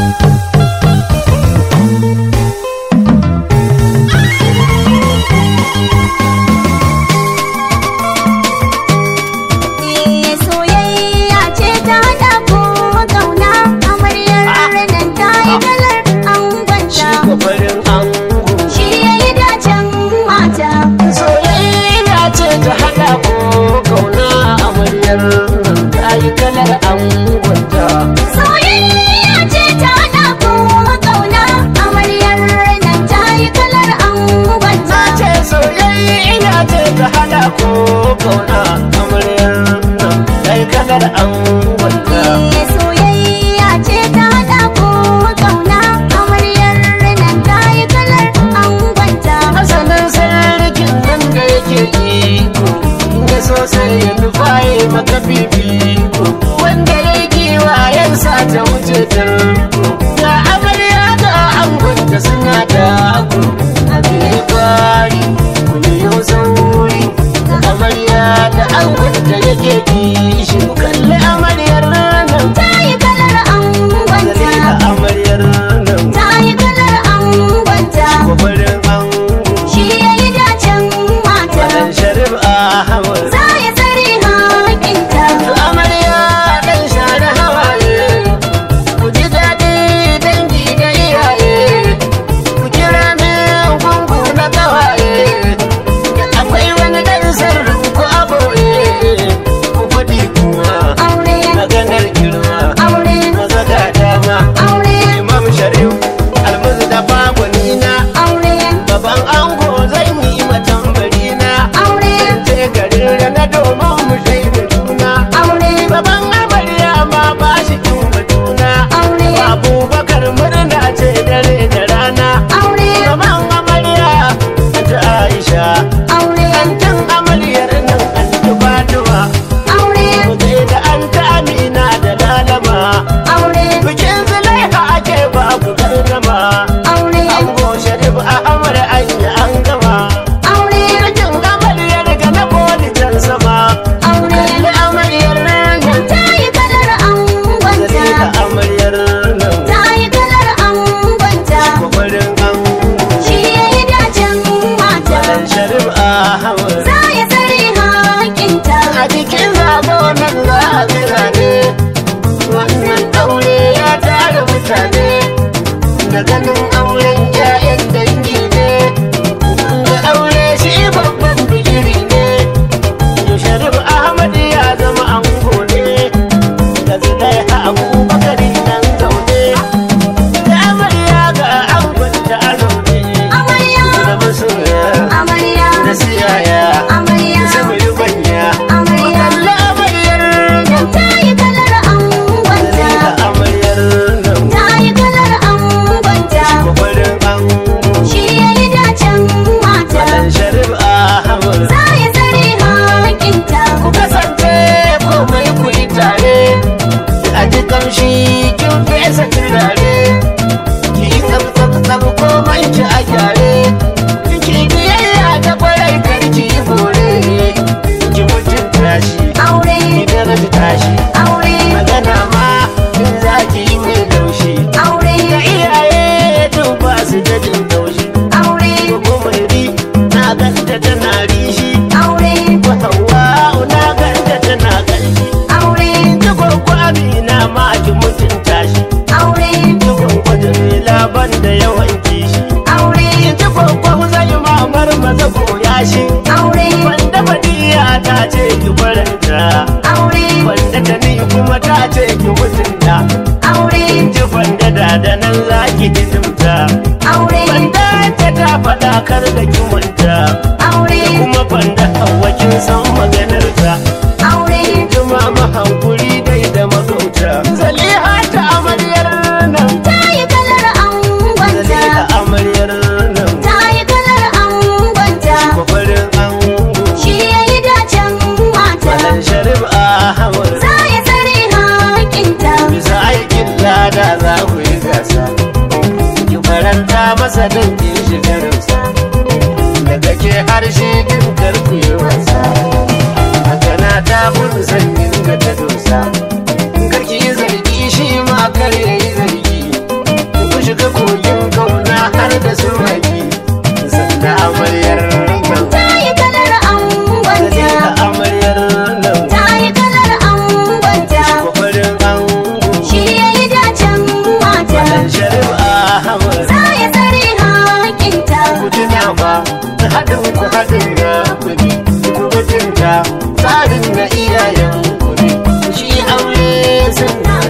soyayya ce ta haɗa ko ƙauna amaryar nan ta yi kalar shi angonta kwafarin ango shi ya yi dacen mata soyayya ce ta haɗa ko kauna amaryar nan ta yi kalar angonta soyayya ce ta haɗa ko ƙauna amaryar nan ta yi kalar angonta na ce soyayya ce ta haɗa ko kauna amaryar nan ta yi kalar angonta soyayya ce ta haɗa ko ƙauna amaryar nan ta yi kalar angonta Hasanin sarkin nan da yake iko da sosai ya nufaye maka fifiko wanda ya kiwa yansa ta wuce tarko ga amarya ga angonta suna dako abin ya kwari kuma yau sauri da amarya da angonta yake kishi ku kalli amaryar nan ta yi kalar da angonta amaryar nan ta yi kalar angonta kwabarin ango shi ya yi dacen mata Madan Sharif Ahmad za ya tsare haƙinta amarya dan share hawaye ku ji daɗi dangi da iyaye ku kira min gungu na kawaye akwai wani ɗan sirrin ku aboye ku faɗi kuma aure maganar girma aure maza ga dama aure imam sharif almuzu da bagwanina aure baban ango zan yi matan barina aure ce garin rana domin mu shaida juna aure Baban amarya ma ba shi kin batuna aure Abubakar murna ce dare da rana aure Baban amarya ta Aisha aure Antan amaryar nan an ta Fatima aure Mutai da an ta Amina da Lalama aure Bikin Zulaiha ake ba ku gargama aure Ango Sharif Ahmad an yi an gama aure Bikin amaryar ga na boli can sama aure Kalli amaryar nan ta yi kalar angonta Zalika amaryar nan ta yi kalar angonta kwafarin an shi ya yi dacen mata dan sharif ahmad za ya tsare haƙinta a cikin zago nan za a zirane wannan aure ya tara mutane da ganin auren 'ya'yan dangi ne da aure shi babban bigiri ne yau sharif ahmad ya zama ango ne da zulai abubakar nan zaune da amarya ga angon ta zaune amarya da masoya amarya da siyaya amarya saboda banya amarya kalla amaryar nan ta yi kalar angonta da amaryar nan ta yi kalar angonta kwafarin an shi ya yi dacen mata dan sharif ahmad za ya tsare haƙinta ku kasance komai ku yi tare a ji kamshi kin fesa turare ki yi tsab tsab tsab komai ki a gyare ki biyayya ta kwarai kar ki yi bore ki mutunta shi aure ki daraja shi aure magana ma in za ki yi mai laushi aure da iyaye tun ba su da jin taushi aure ko mai ri na ganta tana rishi aure ko hawa na ganta tana ƙarfi aure ta gwagwa amina ma ki mutunta shi aure ta gwagwa jamila ban da yawan kishi aure ta gwagwa zai mamar maza koya shi aure wanda badiya ta ce ki faranta aure wanda ta ni kuma ta ce ki mutunta aure ji wanda da da nan za ki hidimta aure wanda ta ta faɗa kar da ki manta aure kuma banda hawa kin san maganar ta aure jima mahankuri dai da magauta zaliha ta amaryar nan ta yi kalar angonta zaliha amaryar nan ta yi kalar angonta kwafarin ango shi ya yi dacen mata malan sharif ahmad za ya tsare haƙinta bisa aikin lada za ku yi gasa ki faranta masa don ki shiga rausa daga ke harshe kin karku yi wasa haka na ta gudu sanyin ga ta dosa karki yi zargi shi ma kar ya yi zargi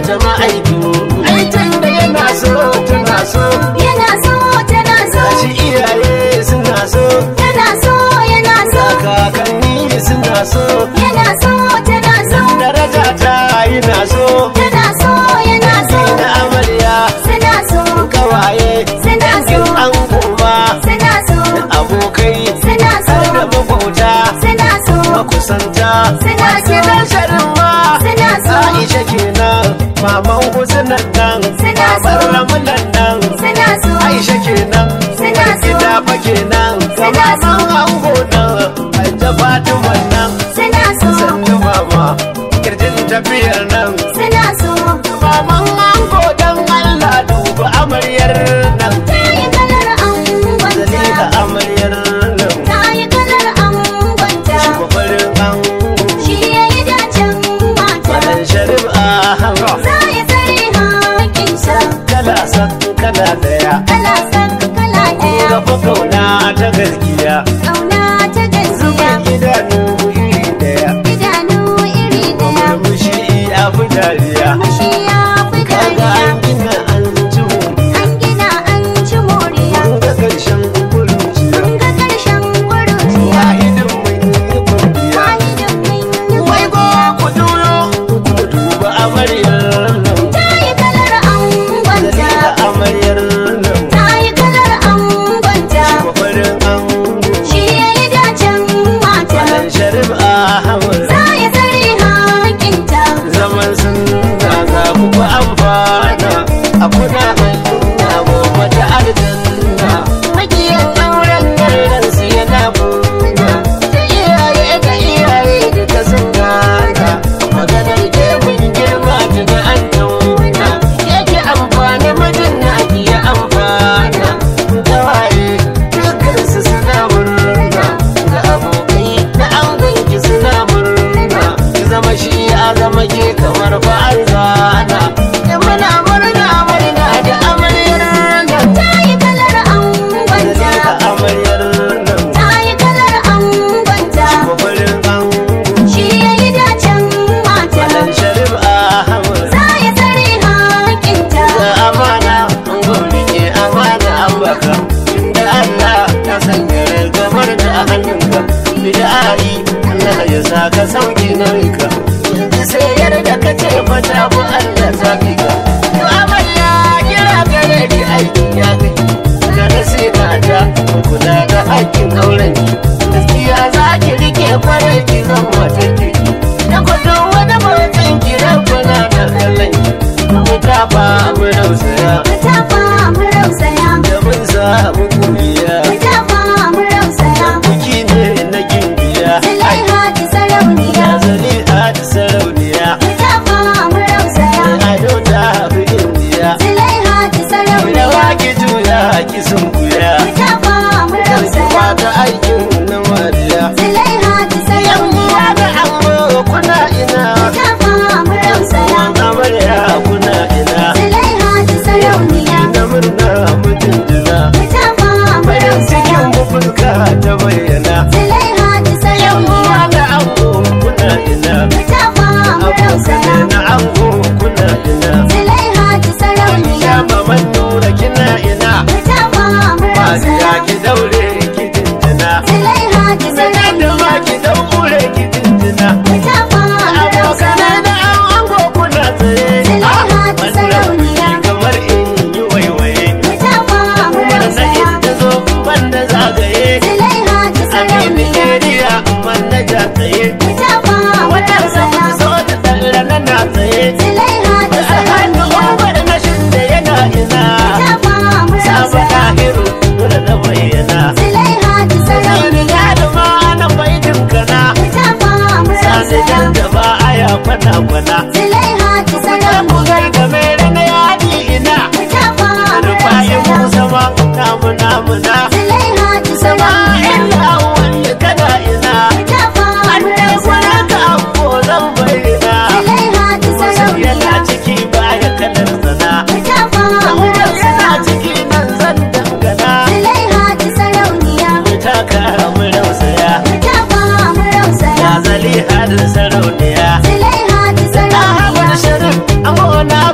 jama'a ido aitan da yana so tana so yana so tana so gashi iyaye suna so yana so yana so kakanni suna so yana so tana so daraja ta yana so tana so yana so na amarya suna so kawaye suna so an kuma suna so abokai suna so har da makwauta suna so makusanta Suna so. gidan sharin ma Suna so. Aisha kenan maman husunan nan Suna so. maman ramunan nan suna so Aisha kenan Suna so. gida fa kenan Suna so. maman ango nan Hajja Fatima nan suna so sannu mama kirjin tafiyar nan suna so maman ango dan Allah duba amaryar nan ta yi kalar angonta Zalika amaryar nan ta yi kalar angonta Kwafarin ango shi ya yi dacen mata Madan Sharif Ahmad za ya tsare hakinsa kala san kala daya kala san kala ɗaya Gaba kauna ta gaskiya ƙauna ta gaskiya Zubin idanu iri daya idanu iri ɗaya Murmushi a fi dariya mashi ya fi Kaga dariya an gina an ci moriya an gina an ci moriya Mun ga ƙarshen kuruciya mun ga ƙarshen ƙuruciya Wahidin mun yi kwambiya wahidin mun yi Wai go ku duro ku duba amaryar nan ta yi kalar angonta Zalika amaryar nan ta yi kalar angonta Kwafarin ango shi ya yi dacen mata Madan Sharif Ahmad za ya tsare hakinta zaman sun zaga muku amfana a kuna hannuna gobe ta aljanna magiyan auren nan su yana buna da iyaye da iyaye duka sun gana maganar gefen girma tuna an tauna yake amfani mijin na iya amfana tawaye dukkan su suna murna da abokai na angon ki suna murna ki zama shi ya zama ke kamar ba an zana da muna murna murna da amaryar nan ta yi kalar angonta da amaryar nan ta yi kalar angonta mafarin ango shi ya yi dacen mata Malam Sharif Ahmad za ya tsare hakinta da amana an gobe ke amana an baka inda Allah ya sanya ragamar da a hannunka bid'ai Allah ya saka sauki nauyin yanzu sai yarda ka ce fata bu Allah ta fi ka to amarya kira gare ki aiki ya kai da nasina ta kula da haƙƙin auren ki gaskiya za ki rike kwarai ki zan matan kirki da kwadon wani matan ki rabbana da kallon ki mu ta ba mu rausaya ta fa mu rausaya da mun samu kuriya ta fa mu rausaya biki ne na gimbiya Zulaiha ta sarauniya ya zali a da sarauniya ta fa mu rausaya ado ta fi indiya Zulaiha ta sarauniya rawa ki juya ki sun kuya ta fa mu rausaya Kuma ga aikin na mariya Zulaiha ta sarauniya Yamma da amma kuna ina ta fa mu rausaya amarya kuna ina Zulaiha ta sarauniya na murna mutum jira ta fa mu bayan cikin rausaya bubulka ta bayyana Zulaiha ta sarauniya Yamma da amma kuna ina ta fa mu rausaya Abokanai na ango kuna ina Zulaiha ta sarauniya Ya maman nura kina ina ta fa mu Mariya rausaya ki daure ki dindina Zulaiha ta Sanya da sarauniya ma ki daure ki dindina ta fa mu rausaya Abokanai na an ango kuna tsaye Zulaiha ta Wannan sarauniya. kamar in yi waiwaye ta fa mu Kuma na rausaya inda zo banda zagaye Zulaiha ta Amini sarauniya area man na ja tsaye ta fa mu Wannan rausaya sabu so da tsalla na na tsaye Zulaiha ta A hannu sarauniya umar na shinda yana ina ta fa mu Saba rausaya ɗahiru dole na bayyana Zulaiha ta Sani sarauniya galima na baitin kana ta fa mu Sani rausaya jan da ba aya kwana kwana Zulaiha ta Ku sarauniya gai da mere na yadi ina ta fa mu Rufayi rausaya Musa ma namu namu na Zulaiha ta Sama sarauniya illa wani kana ina ta fa mu Anne rausaya kwana ka ko zan bayyana Zulaiha ta Wasu sarauniya yana ciki baya kalar sana ta fa mu Umar rausaya yana ciki nan zan dangana Zulaiha ta sarauniya Mu taka mu rausaya ta fa mu rausaya Ya zali hadin sarauniya Zulaiha ta sarauniya Ahmad Sharif amona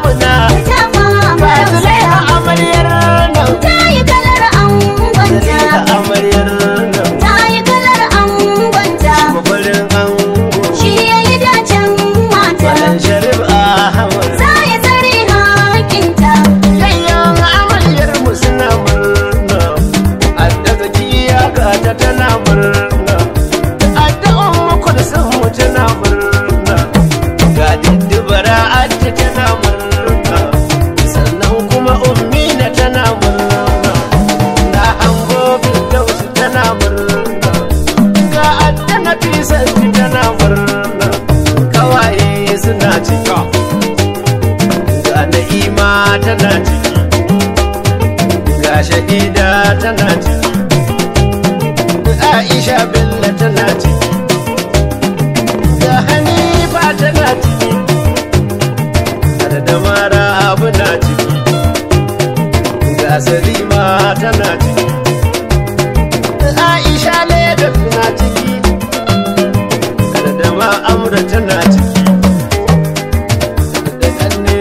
tana ciki ga shahida tana ciki aisha bello tana ciki ga hanifa tana ciki har da mara abu na ciki ga salima tana ciki aisha lagos na ciki har da ma amra tana ciki da kanne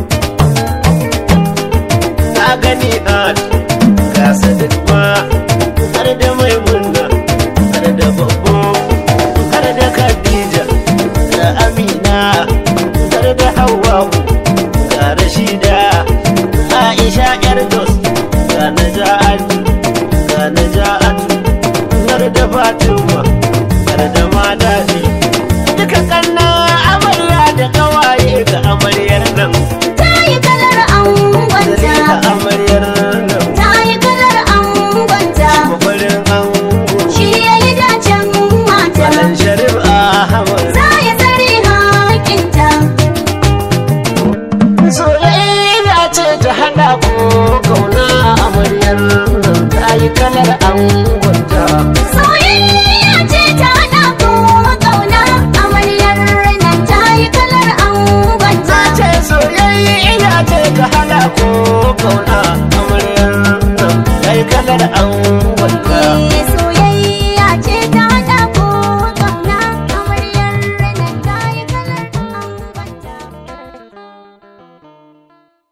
na gani a ga sadat ma har da maimuna har da babbo har da khadija da amina har da hawwa'u ga rashida aisha yar dos ga naja'atu ga naja'atu har da fatima har da madadi duka kanna amarya da kawaye ga amaryar nan ta yi kalar angonta Zalika amaryar nan ta yi kalar angonta mafarin ango shi ya yi dacen mata Malam Sharif Ahmad za ya tsare hakinta Soyayya ce ta hada ku kauna amaryar nan ta yi kalar angonta soyayya ce